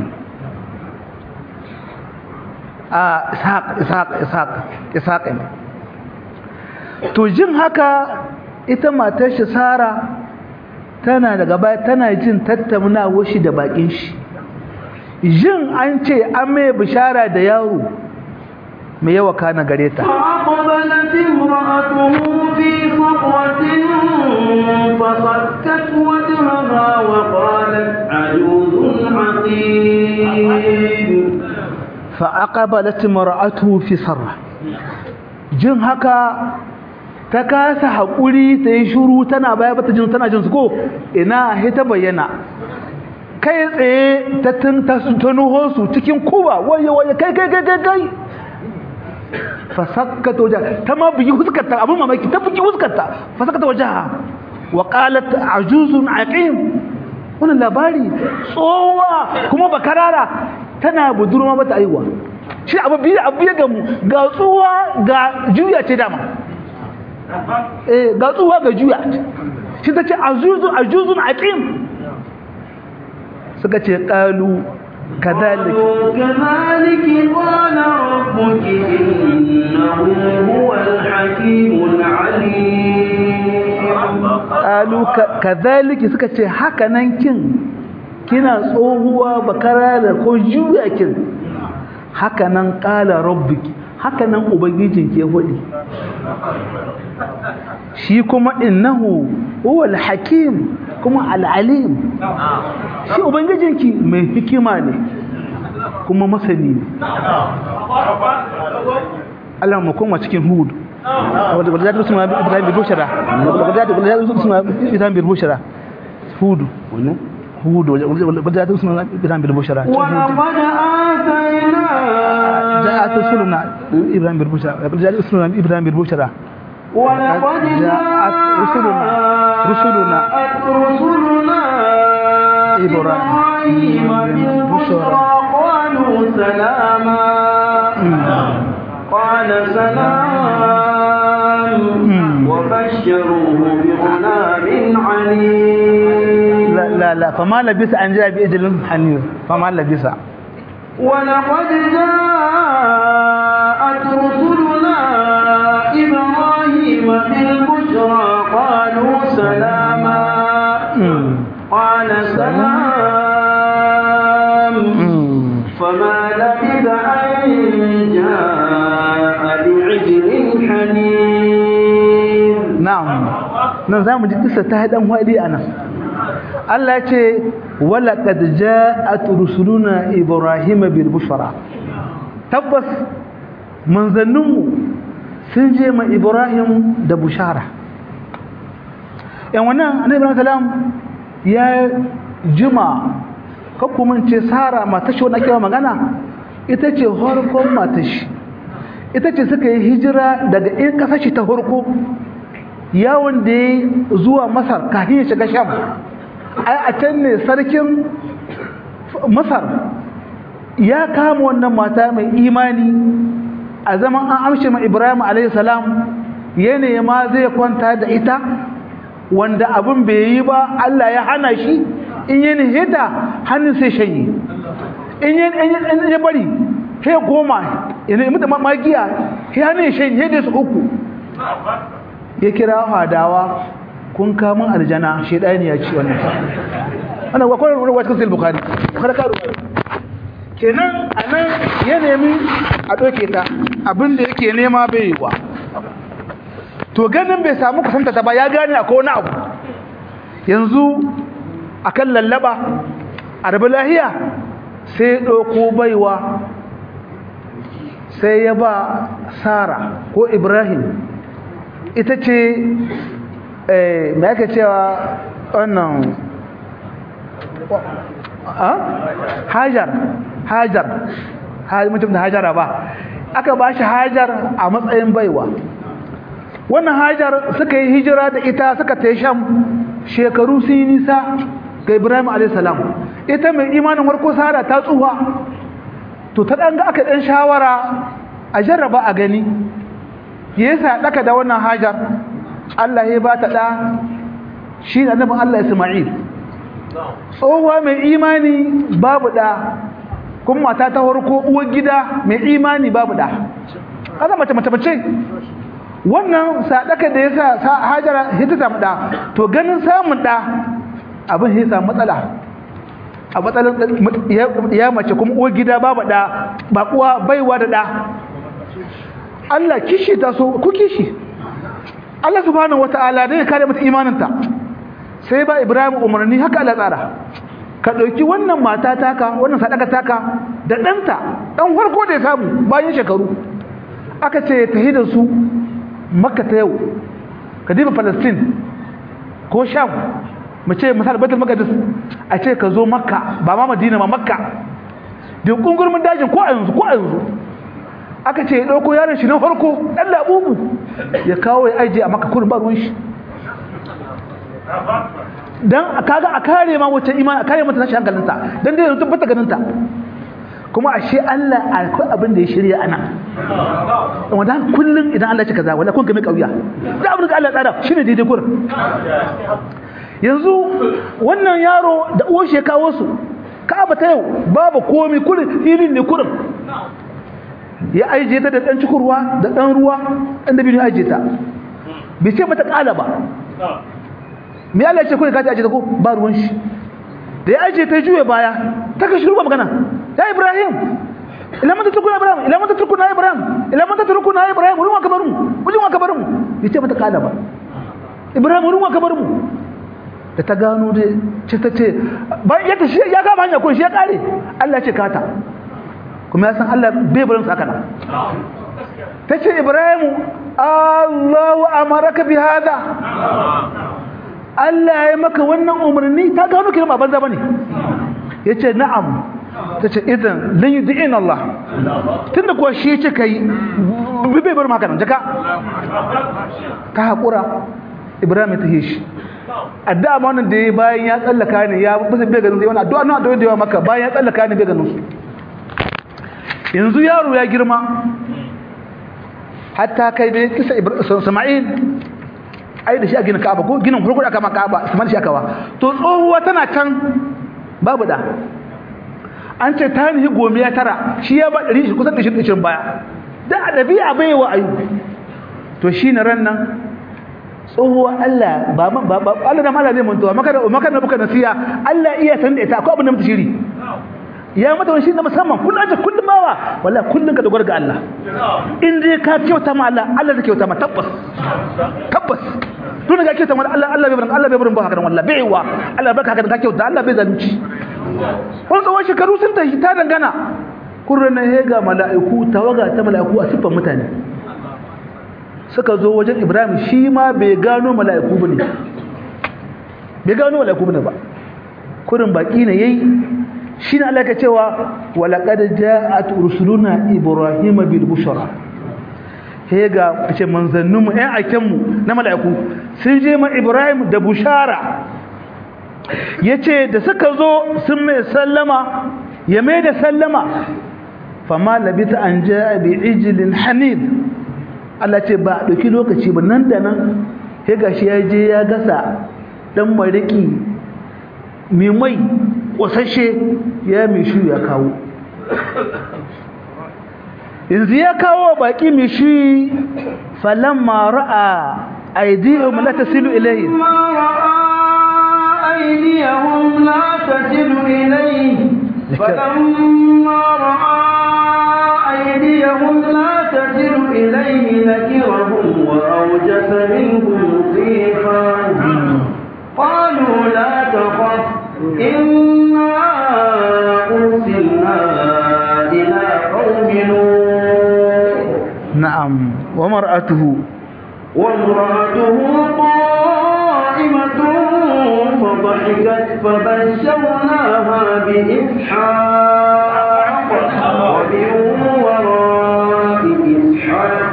a Ishaq Ishaq Ishaq Ishaq ne to jin haka ita matar shi Sara tana daga baya tana jin tattaunawar shi da bakin shi jin an ce an mai bishara da yaro mai yawa kana gare ta فأقبلت امرأته في صرة فصكت وجهها وقالت عجوز عقيم فأقبلت مرأته في صرة jin haka ta kasa haƙuri ta yi shuru tana baya bata jin tana jin su ko ina he ta bayyana kai tsaye ta tun ta ta nuho su cikin kuba waye waye kai kai kai kai kai fa sakkata wajen ta ma bugi huskarta abin mamaki ta bugi huskarta fa sakkata wajen wa qalat ajuzun aqim wannan labari tsowa kuma bakarara tana budurma bata aiwa shi abu biyu abu ya gamu ga tsuwa ga juya ce dama eh ga tsuwa ga juya shi ta ce azuzun ajuzun aqim suka ce qalu kadhalik كذلك قال ربك إنه هو الحكيم العليم qalu kadhalik suka ce haka nan kin kina tsohuwa bakara da ko juya kin haka nan qala rabbiki haka nan ubangijinki ya faɗi shi kuma innahu huwal hakim kuma al-alim shi ubangijinki mai hikima ne kuma masani ne Allah mu koma cikin hud wadda wadda zata usman ibrahim bin bushara wadda wadda usman ibrahim bin bushara hud hud wadda zata usman ibrahim bin bushara ولقد آتينا جاءت رسلنا ابراهيم بن بشرى جاءت رسلنا ابراهيم بن بشرى ولقد جاءت رسلنا رسلنا رسلنا إبراهيم بالبشرى قالوا سلاما قال سلام وبشروه بغلام عليم لا لا لا فما لبث ان جاء باجل حنير فما لبث ولقد جاءت رسلنا إبراهيم بالبشرى قالوا سلاما قال سلام فما لبث أن جاء بعجل حنين na'am nan zamu ji kissa ta hadan wadi anan Allah ya ce wala qad ja'at rusuluna ibrahima bil bushra tabbas manzanninmu sun je ma ibrahim da bushara yan wannan annabi ibrahim salam ya jima ka kuma ce sara mata shi wannan kira magana ita ce harkon mata shi ita ce suka yi hijira daga in kasashe ta harko yawon da ya zuwa masar kafin ya shiga sham ai a can ne sarkin masar ya kama wannan mata mai imani a zaman an amshe ma ibrahim alaihissalam ya nema zai kwanta da ita wanda abin bai yi ba allah ya hana shi in yi nihita hannun sai shanye in ya bari sai goma ya mutu magiya sai hannun ya shanye da su uku ya kira hadawa kun kamun aljana shaidani ya ci wannan wannan wa kwanar ruwa cikin bukhari bukhari ka ruwa kenan anan ya nemi a doke ta abinda yake nema bai yi wa to ganin bai samu kusanta ta ba ya gane akwai wani abu yanzu akan lallaba a rabu lahiya sai ɗauko baiwa sai ya ba sara ko ibrahim ita ce mai aka cewa wannan hajar hajar mutum da hajara ba aka ba shi hajar a matsayin baiwa wannan hajar suka yi hijira da ita suka ta sham shekaru sun yi nisa ga ibrahim a.s. ita mai imanin warko sara ta tsuwa to ta ɗan ga aka ɗan shawara a jarraba a gani ya yasa ɗaka da wannan hajar allah ya ba ta ɗa shi da annabin allah isma'il tsohuwa mai imani babu ɗa kuma mata ta farko uwar gida mai imani babu ɗa kaza mace mace mace wannan sadaka da yasa sa hajara hita samu ɗa to ganin samun ɗa abin ya samu matsala a matsalar ya mace kuma uwar gida babu ɗa ba uwa baiwa da ɗa Allah kishi ta so ku kishi Allah subhanahu wata'ala dai kare mata imaninta sai ba Ibrahim umarni haka Allah tsara ka ɗauki wannan mata taka wannan sadaka taka da ɗanta ɗan farko da ya samu bayan shekaru aka ce ta da su makka ta yau ka diba palestine ko sham mu ce misal baitul maqdis a ce ka zo makka ba ma madina ma makka da kungurmin dajin ko a yanzu ko a yanzu aka ce ya ɗauko yaron shi na farko ɗan labubu ya kawo ya ajiye a makka kurin ba ruwan shi dan kaga a kare ma wata imani a kare mata tashi hankalinta dan dai yanzu tabbata ganinta kuma ashe Allah akwai abin da ya shirya ana wanda kullun idan Allah ya ce kaza wala kun ga mai kauya da abin da Allah ya tsara shine daidai kurin yanzu wannan yaro da uwar shi ya kawo su Ka'aba ta yau babu komai kurin filin ne kurin ya aije ta da dan cikurwa da dan ruwa inda bin aije ta bai ce mata kala ba me Allah ya ce kurin ka ta aje ta ko ba ruwan shi da ya aje ta juye baya ta ka shirba magana ya Ibrahim ila mata tukuna Ibrahim ila mata tukuna Ibrahim ila mata tukuna Ibrahim ruwan kabarin ruwan kabarin bai ce mata kala ba Ibrahim ruwan kabarin da ta gano da ce ta ce bayan yadda shi ya kama hanya ko shi ya kare Allah ce kata kuma ya san Allah bai barin su haka nan ta ce Ibrahim Allahu amaraka bi hada Allah ya maka wannan umarni ta gano kiran ba banza bane yace na'am ta ce idan lan yudi'in Allah tunda kuwa shi ya ce kai bai barin haka nan jaka ka hakura Ibrahim ya tahe shi addu'a ma wannan da ya bayan ya tsallaka ne ya bisa bai ganin sai wannan addu'a na addu'a da yawa maka bayan ya tsallaka ne bai ganin su yanzu yaro ya girma hatta kai bai kisa Isma'il ai da shi a gina Ka'aba ko ginin farko aka ma Ka'aba Isma'il shi aka wa to tsohuwa tana can babu da an ce ta nihi gomiya tara shi ya ba ɗari kusan ɗari ɗari baya da a ɗabi'a bai wa ayu to shi na ran nan tsohuwa Allah ba ba Allah da mala zai mantuwa maka da maka da buka nasiya Allah iya san da ita akwai abin da mutu shiri ya mata wani shi na musamman kullum aje kullum bawa wallahi kullum ka dogara ga Allah in dai ka kyauta ma Allah Allah zai kyauta ma tabbas tabbas tun ga kyauta ma Allah Allah bai barin Allah bai barin ba haka wallahi bai wa Allah baka haka ka kyauta Allah bai zalunci wani tsawon shekaru sun tashi ta dangana kurran ya ga mala'iku tawaga ta mala'iku a siffan mutane suka zo wajen Ibrahim shi ma bai gano mala'iku bane bai gano mala'iku bane ba kurin baki ne yayi shi ne Allah ka cewa walaqad ja'at rusuluna ibrahima bil bushra he ga ce manzannin mu ɗan aiken mu na mala'iku sun je ma Ibrahim da bushara yace da suka zo sun mai sallama ya mai da sallama fama labita an ja'a bi ijlin hanid Allah ce ba ɗauki lokaci ba nan da nan ya gashi ya je ya gasa ɗan mariki mai mai ƙwasashe ya mai shi ya kawo yanzu ya kawo baƙi mai shi falon mara'a aidihun la tasilu ilayhi أيديهم لا تصل إليه فلما رأى أيديهم لقيهم لا تصل إليه نكرهم وأوجس منهم خيفة قالوا لا تخف إنا أرسلنا إلى قوم لوط na'am wa mar'atuhu وامرأته قائمة فضحكت فبشرناها بإسحاق ومن وراء إسحاق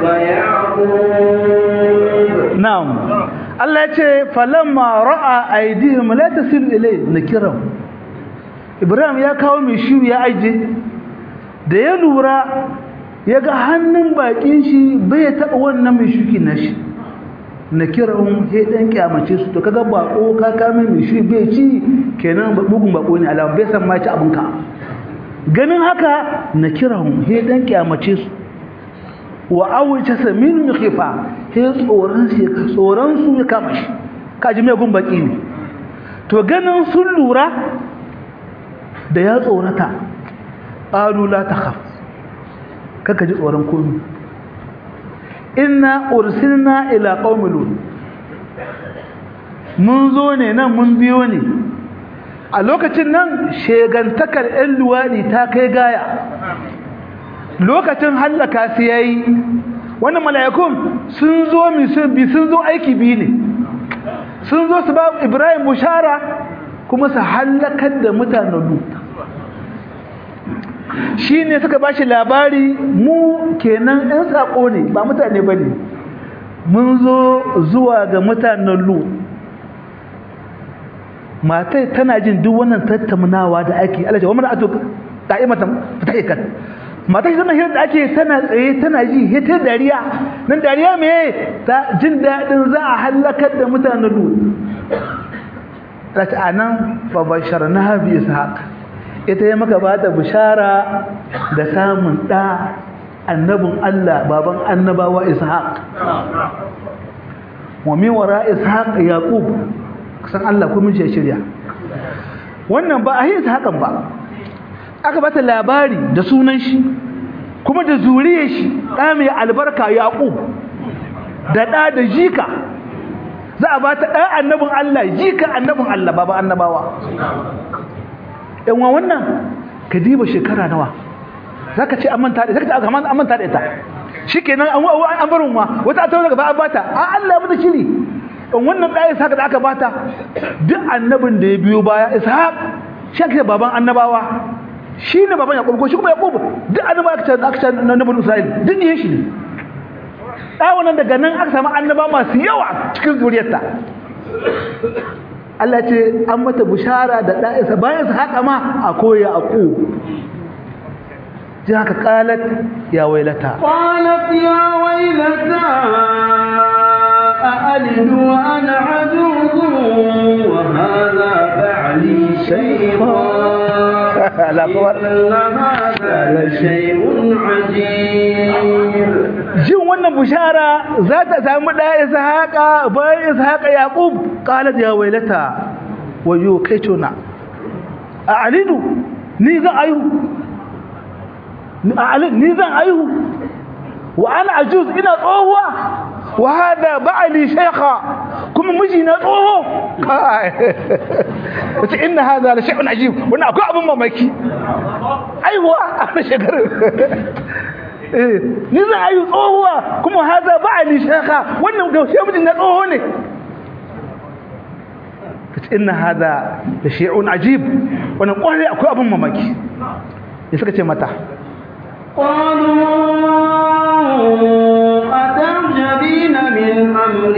يعقوب na'am Allah ya ce falamma ra'a aydihim la tasil ilay nakiram Ibrahim ya kawo mai shiru ya aje da ya lura ya ga hannun bakin shi bai taɓa wannan mai shuki na shi nakiram sai dan kyamace su to kaga bako ka kame mai shi bai ci kenan bugun bako ne alama bai san ma ci abinka ganin haka nakiram sai dan kyamace su wa awuce samin khifa sai tsoron shi tsoron su ya kama shi kaji mai gun baki ne to ganin sun lura da ya tsorata qalu la takhaf kaka ji tsoron komai inna ursilna ila qaumi lut mun zo ne nan mun biyo ne a lokacin nan shegantakar 'yan luwaɗi ta kai gaya lokacin hallaka su yayi wannan mala'ikun sun zo bi sun zo aiki biyu ne sun zo su ba Ibrahim bushara kuma su hallakar da mutanen Lut shine suka bashi labari mu kenan ɗan sako ne ba mutane bane mun zo zuwa ga mutanen Lut matai tana jin duk wannan tattaunawa da ake Allah ya wa mana ato qa'imatan fatahikat mata shi zama hirar da ake tana tsaye tana ji hita dariya nan dariya me ta jin daɗin za a halakar da mutanen lut ta anan babashar na bi ishaq ita ya maka bata bishara da samun ɗa annabin Allah baban annabawa ishaq wa min wara ishaq yaqub san Allah ko mun shirya wannan ba a yi ishaqan ba aka bata labari da sunan shi kuma da zuriyar shi ɗa mai albarka yaƙub da ɗa da jika za a bata ɗan annabin Allah jika annabin Allah baba annabawa yanwa wannan ka diba shekara nawa za ka ce an manta da ita za ka ce an manta da ita shi kenan an barin ma wata a tauna gaba an bata a Allah mata shiri in wannan ɗaya isa da aka bata duk annabin da ya biyo baya ishaq shi ake baban annabawa shi ne baban yaƙub ko shi kuma yaƙub duk annaba aka ce aka ce na nabin isra'il duk ne shi ne ɗawa nan daga nan aka samu annaba masu yawa cikin zuriyarta Allah ce an mata bushara da ɗa'isa bayan su haka ma a koya a ƙo ji haka ƙalat ya wailata قالت يا ويلتى أألد وأنا عجوز وهذا بعلي شيخا لا قوة. إن هذا لشيء عجيب jin wannan bushara za ta samu ɗa ishaqa bayan ishaqa yaqub qalat ya wailata wayo kai tona a alidu ni zan ayu a alidu ni zan ayu wa ana ajuz ina tsohuwa wa hada ba'ali shaykha kuma miji na tsoho kai wace inna hada la shay'un ajib wannan akwai abin mamaki aiwa a shekaru eh ni zan ayu tsohuwa kuma hada ba'ali shaykha wannan da shi miji na tsoho ne kace inna hada la shay'un ajib wannan kwarai akwai abin mamaki ya suka ce mata قالوا أتعجبين من أمر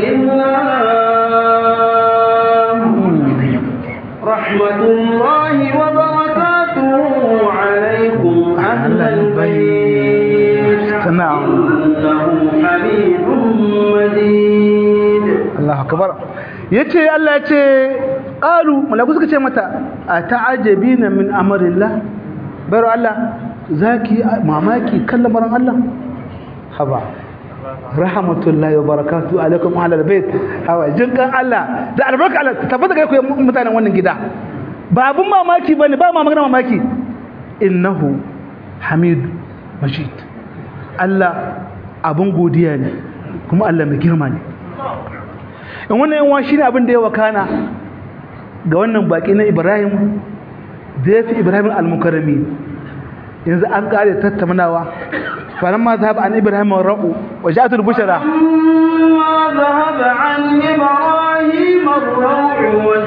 الله رحمة الله وبركاته عليكم أهل البيت نعم. إنه حميد مجيد Allah akbar yace Allah yace qalu malaku suka ce mata ata'ajabina min amrillah baro Allah zaki mamaki kan lamarin Allah haba rahmatullahi wa barakatuhu alaikum ahlal bait hawa jinkan Allah da albarka Allah tabbata ga ku mutanen wannan gida ba abun mamaki bane ba ma magana mamaki innahu hamid majid Allah abin godiya ne kuma Allah mai girma ne in wannan yawan shi ne abin da ya wakana ga wannan baki na Ibrahim da ya fi Ibrahim al-mukarrami yanzu an kare tattaunawa فلما ذهب عن إبراهيم الرأو وجاءت البشرى فلما ذهب عن إبراهيم الروع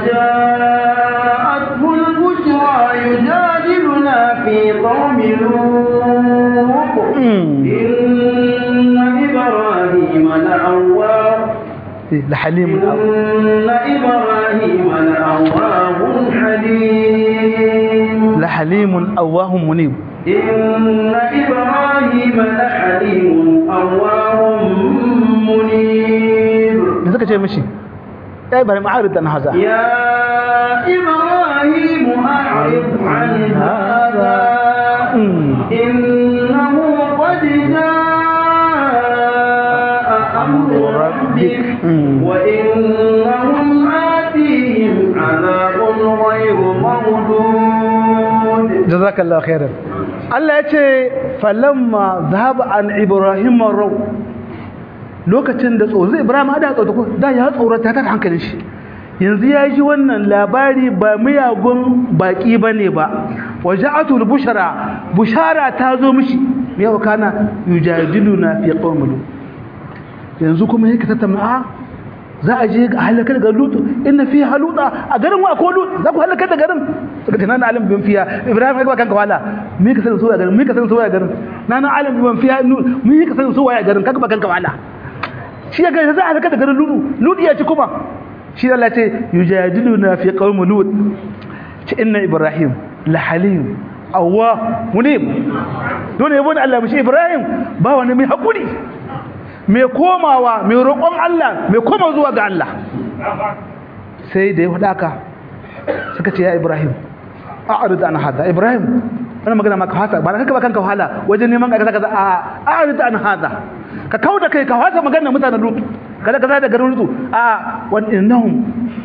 وجاءته البشرى يجادلنا في قوم لوط إن إبراهيم لأواه لحليم إن إبراهيم لأواه حليم لحليم أواه منيب إن إبراهيم لحليم أواه منيب da suka ce mishi ya ibrahim a'rid an haza يا إبراهيم أعرض عن هذا إنه قد جاء أمر ربك وإنهم آتيهم عذاب غير مردود jazakallahu khairan Allah ya ce falamma zahaba an ibrahim raw lokacin da tsoro ibrahim da tsoro ko da ya tsorata ta hankalin shi yanzu ya ji wannan labari ba miyagun baki bane ba waja'atul bushara bushara ta zo mishi me yau kana yujadiluna fi qawmin yanzu kuma yake tattauna a za a je a halakar ga lutu inna fi haluta a garin wa ko lut za ku halakar da garin suka ce nana alim bin fiya ibrahim ya kanka wala mi ka san so ya garin mi ka san so ya garin nana alim bin fiya mi ka san so ya garin kanka kanka wala shi ya ga za a halakar da garin lutu lut ya ci kuma shi Allah ce yujadiluna fi qaumi lut ce inna ibrahim la halim awwa munib dole yabo da Allah mishi ibrahim ba wani mai hakuri mai komawa mai roƙon Allah mai koma zuwa ga Allah sai da ya faɗa ka suka ce ya Ibrahim a'rid an hada Ibrahim wannan magana maka hasa ba kaka ba kanka wahala wajen neman kaza kaza a a'rid an hada ka kauda kai ka hasa magana mutanen Lut kaza kaza da garin Lut a wa innahum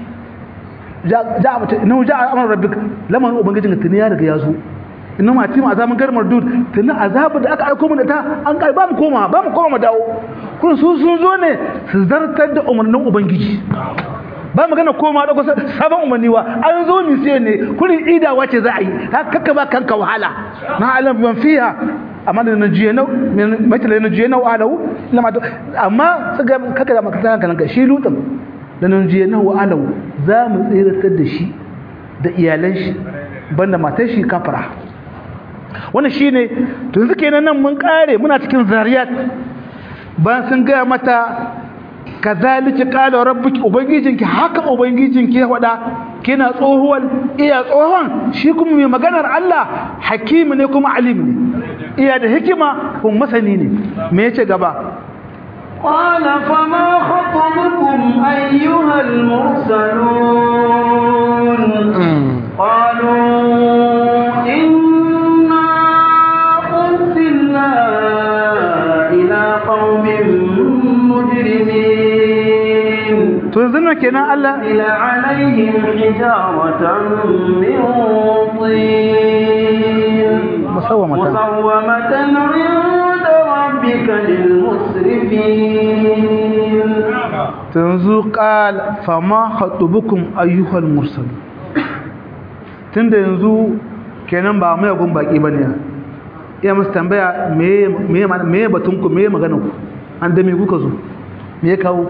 ja'a innahu ja'a amru rabbik lamar ubangijin tuni ya riga ya zo inna ma tima azaban garmar dud tuni azabu da aka aiko mu da ta an kai ba mu koma ba mu koma mu dawo kun su sun zo ne su zartar da umarnin ubangiji ba magana koma da kusa sabon umarni wa an zo mi sai ne kurin idawa ce za a yi haka ba kanka wahala na alam ban fiha amma da na jiye nau mace da na jiye nau alahu lama amma suka kaka da makata kanka shi lutan da na jiye nau alahu za mu tsiratar da shi da iyalan shi banda matar shi kafara wannan shine to yanzu kenan nan mun kare muna cikin zariyat ba sun gaya mata kazalika qala rabbuki ubangijinki haka ubangijinki ya faɗa kina tsohuwar iya tsohon shi kuma mai maganar Allah hakimi ne kuma alim ne iya da hikima kuma masani ne me yace gaba قال فما خطبكم أيها المرسلون قالوا إنا أرسلنا إلى قوم مجرمين to yanzu nan kenan Allah إلى عليهم حجارة من طين musawwamatan مسومة عند ربك للمسرفين to yanzu qal fama khatubukum ayyuhal mursal tunda yanzu kenan ba mai gun baki bane iya musu tambaya me me me batun ku me magana ku an da me kuka zo me ya kawo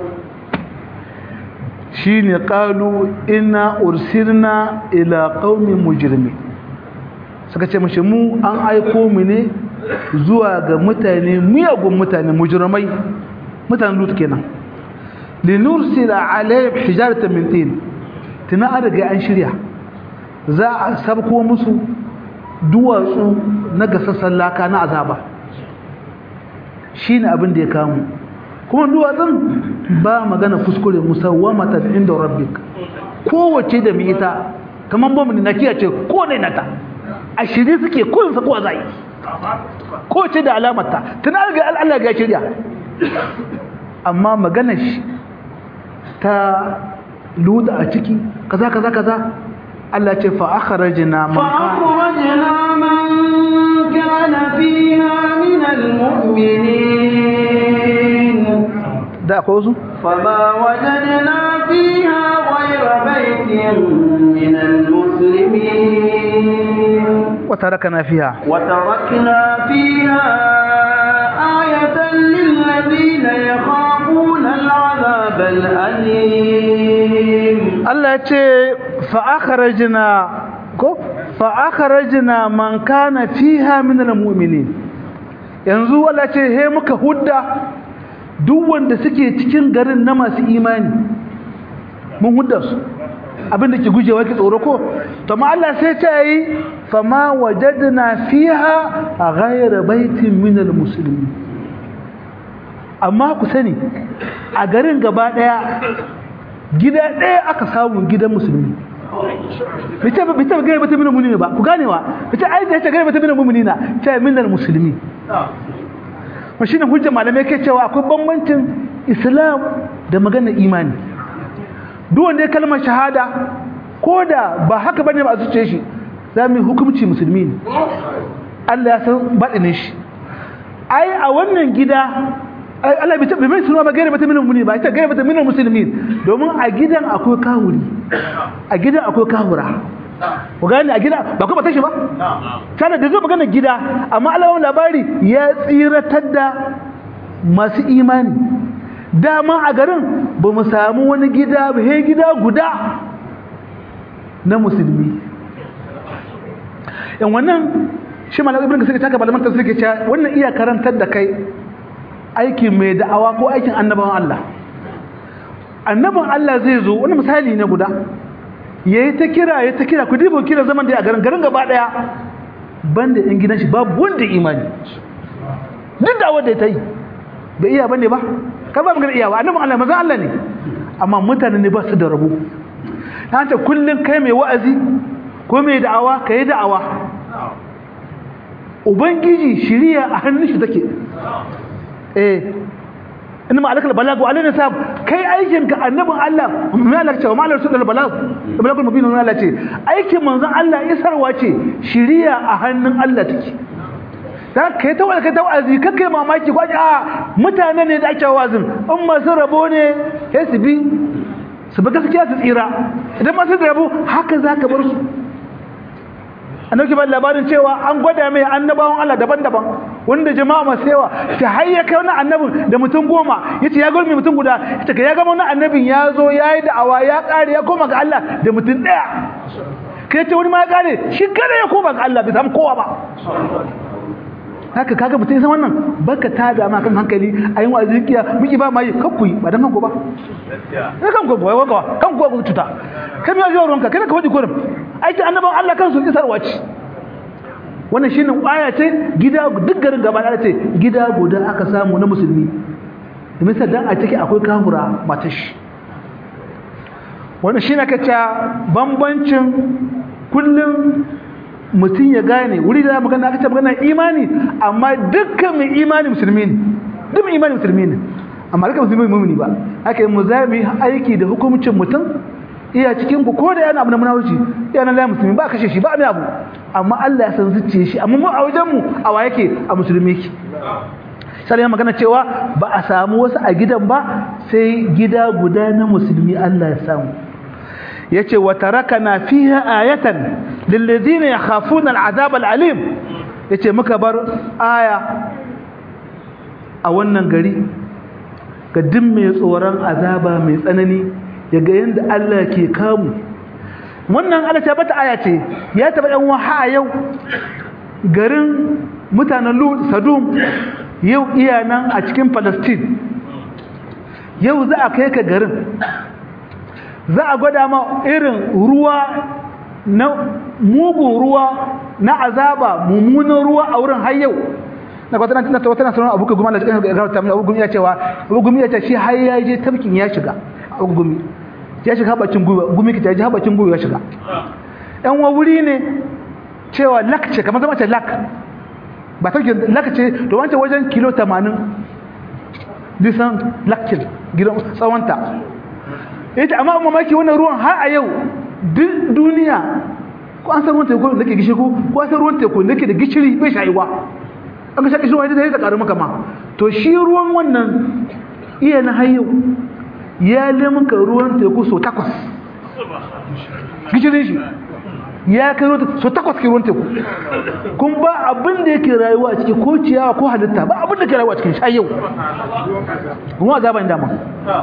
shine qalu inna ursilna ila qaumin mujrimin suka ce mashi mu an aiko mu ne zuwa ga mutane miyagun mutane mujrimai mutanen lut kenan linursila alayhim hijaratan min tin tuna an riga an shirya za a sabko musu duwatsu na gasassan laka na azaba shine abin da ya kamu kuma duwatsun ba magana kuskure musawwamatan inda rabbik kowace da mai ita kamar bamu ne na kiyace ko ne nata a shirye suke kun sa kowa zai kowace da alamarta tana ga Allah ga shirya amma magana shi ta luda a ciki kaza kaza kaza Allah ce fa akhrajna man فأخرجنا من كان فيها من المؤمنين da akwai wasu فما وجدنا فيها غير بيت من المسلمين wata raka na fiya وتركنا فيها آية للذين يخافون العذاب الأليم Allah ya ce fa'akharajna ko fa'akharajna man kana fiha min almu'minin yanzu Allah ce he muka hudda duk wanda suke cikin garin na masu imani mun hudda su abinda ke gujewa ki tsoro ko to ma Allah sai ce yi fama wajadna fiha ghayra baitin min almuslimin amma ku sani a garin gaba daya gida ɗaya aka samu gidan musulmi bice bice gare bata minal mu'minin ba ku ganewa bice ai da yace gare bata minal mu'minina ta minal muslimi wa shine hujja malamai ke cewa akwai bambancin islam da magana imani duk wanda ya kalmar shahada ko da ba haka bane ba a zuciye shi za mu yi hukunci musulmi ne Allah ya san baɗinin shi ai a wannan gida ai Allah bai tabbata mai suna ba gaire bata minal mu'minin ba ita gaire bata minal muslimin domin a gidan akwai kahuri a gidan akwai kahura ku gane a gida ba ku ba tashi ba tana da zo magana gida amma Allah ya labari ya tsiratar da masu imani dama a garin ba mu samu wani gida ba he gida guda na musulmi yan wannan shi malamin ibn kasir ta ka malaman tafsir ke cewa wannan iya karantar da kai aikin mai da'awa ko aikin annabawan Allah annaban Allah zai zo wani misali ne guda yayi ta kira yayi ta kira ku dibo kira zaman da a garin garin gaba daya banda yan gidan shi babu wanda imani duk da wanda ya ta yi bai iya bane ba ka ba magana iyawa annaban Allah manzon Allah ne amma mutane ne ba su da rabo ta ce kullun kai mai wa'azi ko mai da'awa kai da'awa ubangiji shiriya a hannun shi take eh inna ma alakal balag wa alaina sab kai aikin ka annabin Allah mai Allah cewa ma rasul balag balagul mubin Allah ce aikin manzon Allah isarwa ce shiriya a hannun Allah take dan kai ta wani kai ta wazi kai mamaki ko a mutane ne da ake wazin in masu rabo ne sai su bi su bi gaskiya su tsira idan masu rabo haka zaka bar su annabi ba labarin cewa an gwada mai annabawan Allah daban-daban wanda jama'a masu yawa ta hayya kai wani annabin da mutum goma yace ya gurmi mutum guda yace ya ga wani annabin ya zo yayi da'awa ya kare ya koma ga Allah da mutum daya kai ce wani ma ya kare shi kada ya koma ga Allah bai samu kowa ba haka kaga mutum san wannan baka tada ma kan hankali ayin wa'azin kiya miki ba mai kakku ba dan kanku ba ne kanku ba wai kanku ba cuta kai ya jiwa ronka kada ka wadi kurum aiki annaban Allah kansu isarwa ce wannan shine aya ce gida duk garin gaba da ce gida guda aka samu na musulmi misal dan a ciki akwai kafura matashi wannan shine kace bambancin kullum mutum ya gane wuri da magana aka ce magana imani amma dukkan mai imani musulmi ne duk mai imani musulmi ne amma dukkan musulmi mu'mini ba haka yi mu zami aiki da hukumcin mutum iya cikin ku ko da yana abu na munawuci iya nan la musulmi ba kashe shi ba mai abu amma Allah ya san zuciye shi amma mu a wajen mu a wa yake a musulmi yake sai ya magana cewa ba a samu wasu a gidan ba sai gida guda na musulmi Allah ya samu yace wa tarakana fiha ayatan lil ladina yakhafuna al'azab al'alim yace muka bar aya a wannan gari ga duk mai tsoron azaba mai tsanani yaga yanda Allah ke kamu wannan Allah ta bata aya ce ya taba dan waha yau garin mutanen Lut Sadum yau iya nan a cikin Palestine yau za a kai ka garin za a gwada ma irin ruwa na mugun ruwa na azaba mummunan ruwa a wurin har yau na kwatana tana ta wata nasarar abu ka gumi Allah cikin garauta mai abu gumi ya cewa abu gumi ya ce shi har ya je tafkin ya shiga abu gumi ya shiga habacin gumi gumi ki ta ji habacin gumi ya shiga yan wa wuri ne cewa lak ce kamar zama ce lak ba tafkin lak ce to wancan wajen kilo 80 disan lakin gidan tsawonta yace amma mamaki wannan ruwan har a yau duk duniya ko an san ruwan teku da ke gishi ko ko an san ruwan teku da ke da gishiri bai shayuwa an ga shaki shi wani da ya karu maka ma to shi ruwan wannan iya na hayo ya limka ruwan teku so takwas gishirin shi ya kai ruwan so takwas ke ruwan teku kun ba abin da yake rayuwa a ciki ko ciyawa ko halitta ba abin da ke rayuwa a cikin shayau kuma azaba inda ma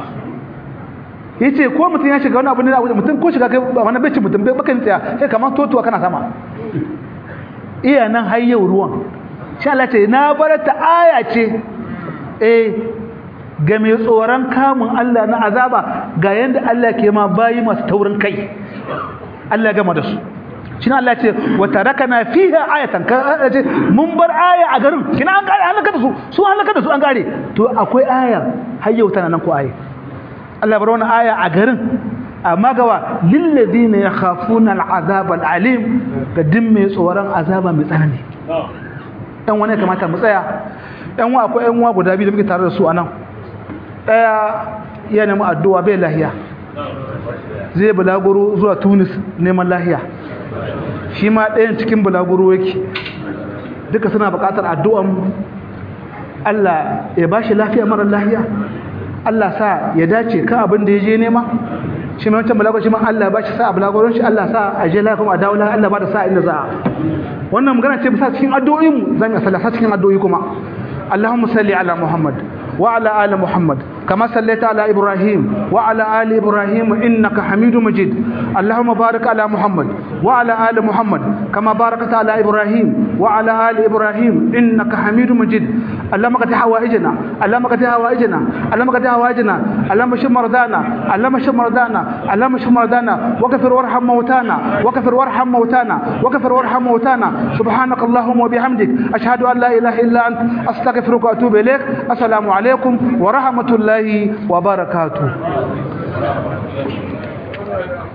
yace ko mutum ya shiga wani abu ne mutum ko shiga kai wani bai ci mutum bai bakan tsaya sai kamar totuwa kana sama iya nan har yau ruwan sha Allah ce na bar ta aya ce eh ga mai tsoron kamun Allah na azaba ga yanda Allah ke ma bayi masu taurin kai Allah gama da su shine Allah ce wa tarakana fiha ayatan ka ce mun bar aya a garin kina an gare halaka da su su halaka da su an gare to akwai aya har yau tana nan ko aya Allah bar wani aya a garin amma gawa lillazina yakhafuna al'azab al'alim ga din mai tsoron azaba mai tsanani dan wani kamata mu tsaya dan wa akwai yan uwa guda biyu da muke tare da su anan daya ya nemi addu'a bai lahiya zai bulaguro zuwa Tunis neman lahiya shi ma ɗayan cikin bulaguro yake duka suna buƙatar addu'an Allah ya bashi lafiya mara lahiya Allah sa ya dace ka abin da ya je nema shi mai wancan balagon shi ma Allah ba shi sa a balagon shi Allah sa a je lafiya a dawo Allah ba da sa inda za a wannan magana ce bisa cikin addu'o'in mu zan yi sallah cikin addu'o'i kuma Allahumma salli ala Muhammad wa ala ali Muhammad كما صليت على إبراهيم وعلى آل إبراهيم إنك حميد مجيد اللهم بارك على محمد وعلى آل محمد كما باركت على إبراهيم وعلى آل إبراهيم إنك حميد مجيد اللهم قد حوائجنا اللهم قد حوائجنا اللهم قد حوائجنا اللهم اشف مرضانا اللهم اشف مرضانا اللهم اشف مرضانا وكفر وارحم موتانا وكفر وارحم موتانا وكفر وارحم موتانا سبحانك اللهم وبحمدك أشهد أن لا إله إلا أنت أستغفرك وأتوب إليك السلام عليكم ورحمة الله الله وبركاته